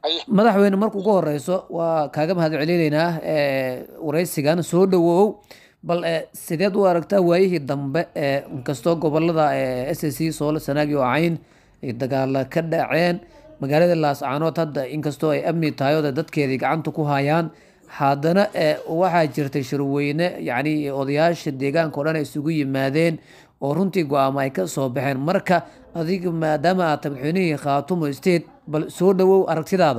madaxweyne marka ugu horeyso waa kaaga mahad celinaynaa wareysigan soo dhawow bal sideed u aragtaa waayihii dambe inkastoo gobolada s c sool sanaagi oo cayn ay dagaala ka dhaceen magaalada laascaanood hadda inkastoo ay amni tahay oo dadkeedii gacanta ku hayaan haddana waxaa jirtay shirweyne yacni odayaasha deegaanka o dhan ay isugu yimaadeen oo runtii go-aamo ay ka soo baxeen marka adiga maadaama aad tahay madaxweynihii khaatumo state bal soo dhawow aragtidaada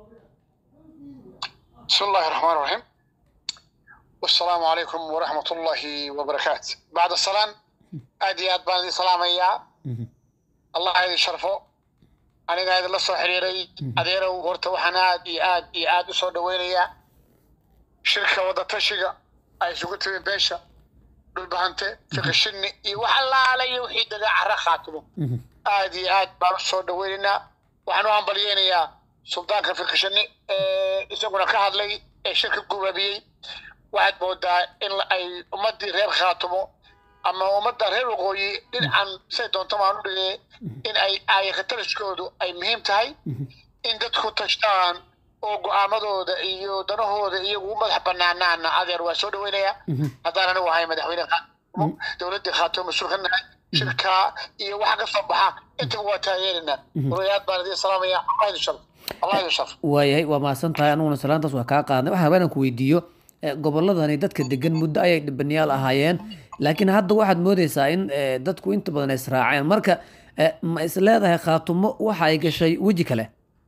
bismi illahi raxmaan raxiim wasalaamu calaykum waraxmat ullahi wabarakaatu bacda salaan aad iyo aad baan idin salaamayaa allah idin sharfo anigaa idinla soo xiriiray adeerow horta waxaan aad iyo aad iyo aad u soo dhaweynayaa shirka wadatashiga ay isugu timi beesha dhulbahante fiqishinni iyo wax allaale iyo wixii dagaa cara khaatimo aad iyo aad baan u soo dhaweynaynaa waxaan u hambalyeynayaa suldaanka fiqishinni isaguna ka hadlay ee shirka gubaabiyey waxaad moodaa in ay ummaddii reer khaatimo ama ummadda reer waqooyi dhinacan say doonto maan u dhigee in ay aayakataliskoodu ay muhiim tahay in dadku tashtaan oo go-aamadooda iyo danahooda iyagu u madax banaanaana adeer waa soo dhaweynayaa haddaan anigu ahay madaxweyne khaatimo dowladdii khaatimo mas-uul ka nahay shirkaa iyo waxa ka soo baxa intaba waa taageerinaa walayaad baan idin salaamaya allah idin sharf allah idin sharf waayahay waa mahadsan tahay aniguna salaantaas waa kaa qaadnay waxaa rabaa inaan ku weydiiyo goboladani dadka degan muddo ayay dhibanayaal ahaayeen laakiin hadda waxaad moodeysaa in dadku inta badan ay israaceen marka ma is leedahay khaatumo waxa ay gashay weji kale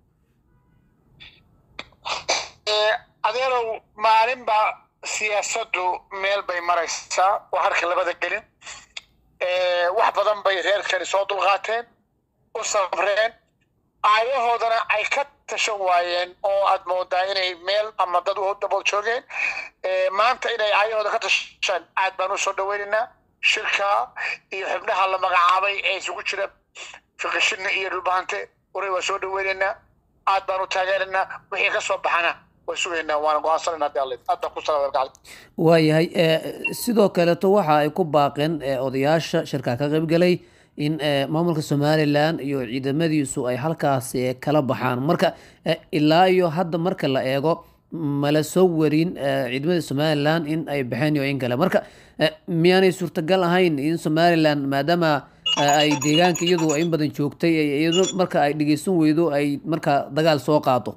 adeerow maalinba siyaasaddu meel bay maraysaa oo harka labada gelin wax badan bay reerkani soo dulqaateen u sabreen aayahoodana ay ka tashan waayeen oo aad moodaa inay meel ama dad u dabool joogeen maanta inay aayahooda ka tashaan aad baan u soo dhaweynaynaa shirka iyo xubnaha la magacaabay ee isugu jira fiqishinna iyo dhulbahante waray waa soo dhaweynaynaa aad baan u taageeraynaa wixii ka soo baxana waa sugaynaa waana go-aansanayna hadii alle aad baan ku salaam waayahay sidoo kaleeto waxa ay ku baaqeen odayaasha shirka ka qaybgalay in maamulka somalilan iyo ciidamadiisu ay halkaasi kala baxaan marka ilaa iyo hadda marka la eego mala soo warin ciidamada somalilan in ay baxeen iyo in kale marka miyaanay suurtagal ahayn in somalilan maadaama ay deegaanka iyadu in badan joogtay iyado marka ay dhegeysan weydo ay marka dagaal soo qaado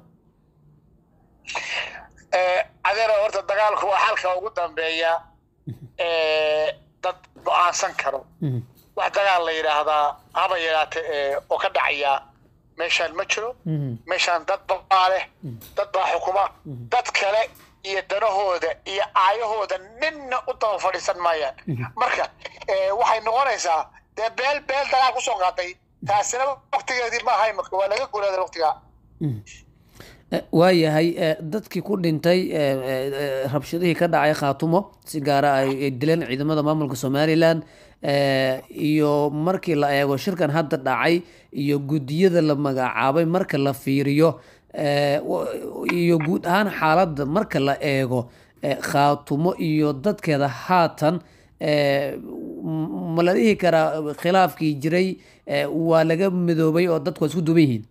adeero horta dagaalku waa xalka ugu dambeeya dad go-aansan karo wax dagaal la yidhaahdaa haba yaraate oo ka dhacaya meeshaan ma jiro meeshaan dad baa leh dad baa xukuma dad kale iyo danahooda iyo aayahooda ninna u daba fadhiisan maayaan marka waxay noqonaysaa dee beel beel dagaal kusoo qaaday taasina waktigeedii ma ahay marka waa laga guraaday waktigaa waayahay dadkii ku dhintay rabshadihii ka dhacay khaatumo si gaara ay dileen ciidamada maamulka somalilan iyo markii la eego shirkan hadda dhacay iyo guddiyada la magacaabay marka la fiiriyo iyo guud ahaan xaaladda marka la eego khaatumo iyo dadkeeda haatan ma la dhihi karaa khilaafkii jiray waa laga midoobay oo dadku waa isku duban yihiin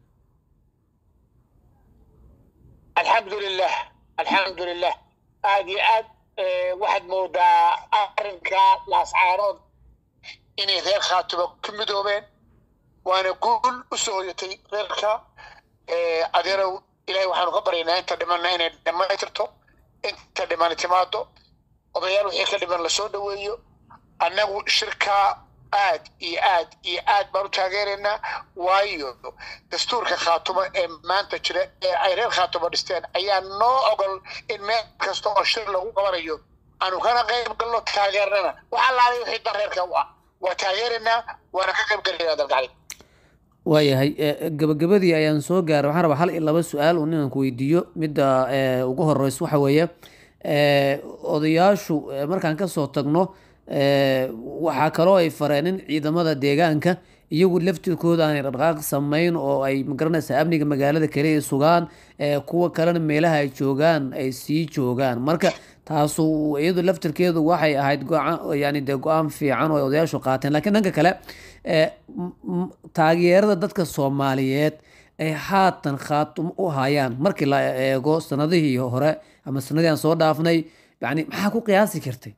alxamdulilah alxamdulilah aad iyo aad waxaad moodaa arrinka laascaarood inay reer khaatumo ku midoobeen waana guul u soo hoyatay reerka adeerow ilahay waxaanu ka baryaynaa inta dhimanna inay dhammaytirto inta dhimani timaado odayaal wixii ka dhiman lasoo dhaweeyo annagu shirkaa aad iyo aad iyo aad baan u taageeraynaa waayo dastuurka khaatumo ee maanta jira ee ay reer khaatumo dhisteen ayaa noo ogol in meel kasta oo shir lagu qabanayo aanu kana qayb galno taageernana wax allaalay wixii dan reerka u ah waa taageeraynaa waana ka qayb galaynaa dalgacli waayahay gabagabadii ayaan soo gaaray waxaan rabaa hal iyo laba su-aal un inaan ku weydiiyo midda ugu horeyso waxa weeye odayaashu markaan kasoo tagno waxaa kaloo ay fareen in ciidamada deegaanka iyagu laftirkooda aanay dhaqdhaqaaq samayn oo ay magaranaysaa amniga magaalada kale ay sugaan kuwa kalena meelaha ay joogaan ay sii joogaan marka taasu iyadu laftirkeedu waxay ahayd yani dee go-aan fiican oo ay odayaashu qaateen lakiin dhanka kale taageerada dadka soomaaliyeed ay haatan khaatum u hayaan markii la eego sanadihii hore ama sanadii aan soo dhaafnay yani maxaa ku qiyaasi kartay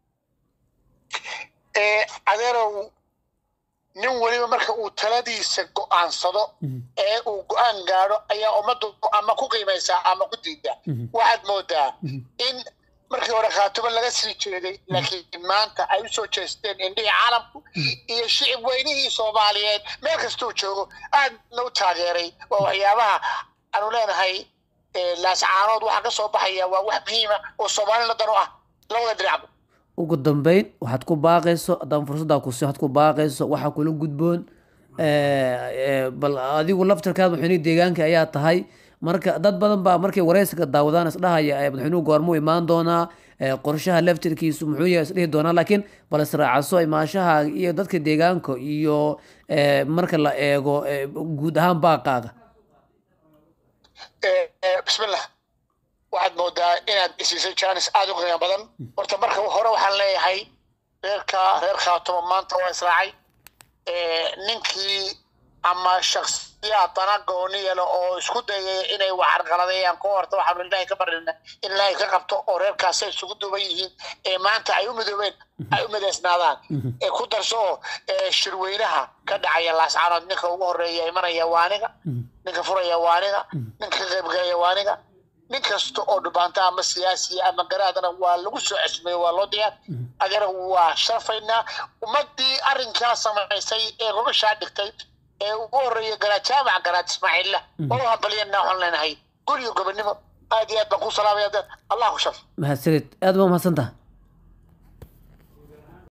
adeerow nin weliba marka uu taladiisa go'aansado ee uu go'aan gaadho ayaa ummaddu ama ku qiimaysaa ama ku diidaa waxaad moodaa in markii hore khaatumo laga sii jeeday laakiin maanta ay u soo jeesteen indhihii caalamku iyo shicib weynihii soomaaliyeed meel kastuu joogo aadna u taageeray waa waxyaabaha aanu leenahay laascaanood waxaa ka soo baxaya waa wax muhiima oo soomaalina dan u ah labada dhinacba ugu dambeyn waxaad ku baaqayso haddaan fursaddaa kusi waxaad ku baaqayso waxaa kula gudboon bal adigu laftarkaad madaxweynihii deegaanka ayaa tahay marka dad badan baa markay wareysiga daawadaan isdhahaya madaxweynuhu goormuu imaan doonaa qorshaha laftarkiisu muxuu yahay isdhihi doonaa laakiin bal israacaso imaashaha iyo dadka deegaanka iyo marka la eego guud ahaan baaqaaga bismillah waxaad moodaa inaad isiisay janis aada u qiimo badan horta marka hore waxaan leeyahay reerka reer khaatumo maanta waa israacay ninkii ama shaksiyaad dana gooni yelo oo isku dayay inay waxarqaladeeyaan ku horta waxaanu ilaahay ka barina in ilaahay ka qabto oo reerkaasay isugu duuban yihiin ee maanta ay u midoobeen ay u midaysnaadaan ee ku darso oo shirweynaha ka dhacaya laascaanood ninka ugu horeeya imanaya waa aniga ninka furaya waa aniga ninka ka qaybgalaya waa aniga nin kasta oo dhubaanta ama siyaasiya ama garaadana waa lagu soo cesmeeye waa loo diyaar adeera waa sharfaynaa ummadii arrinkaa samaysay ee gobashaa dhigtay ee ugu horreeya garaad jaamaca garaad ismaaciilla oo u hambalyanaa waxaan leenahay guriyo gobonimo aad iyo aad baan ku salaamaya allah ku shaf mahadsanid aad baa mahadsantaha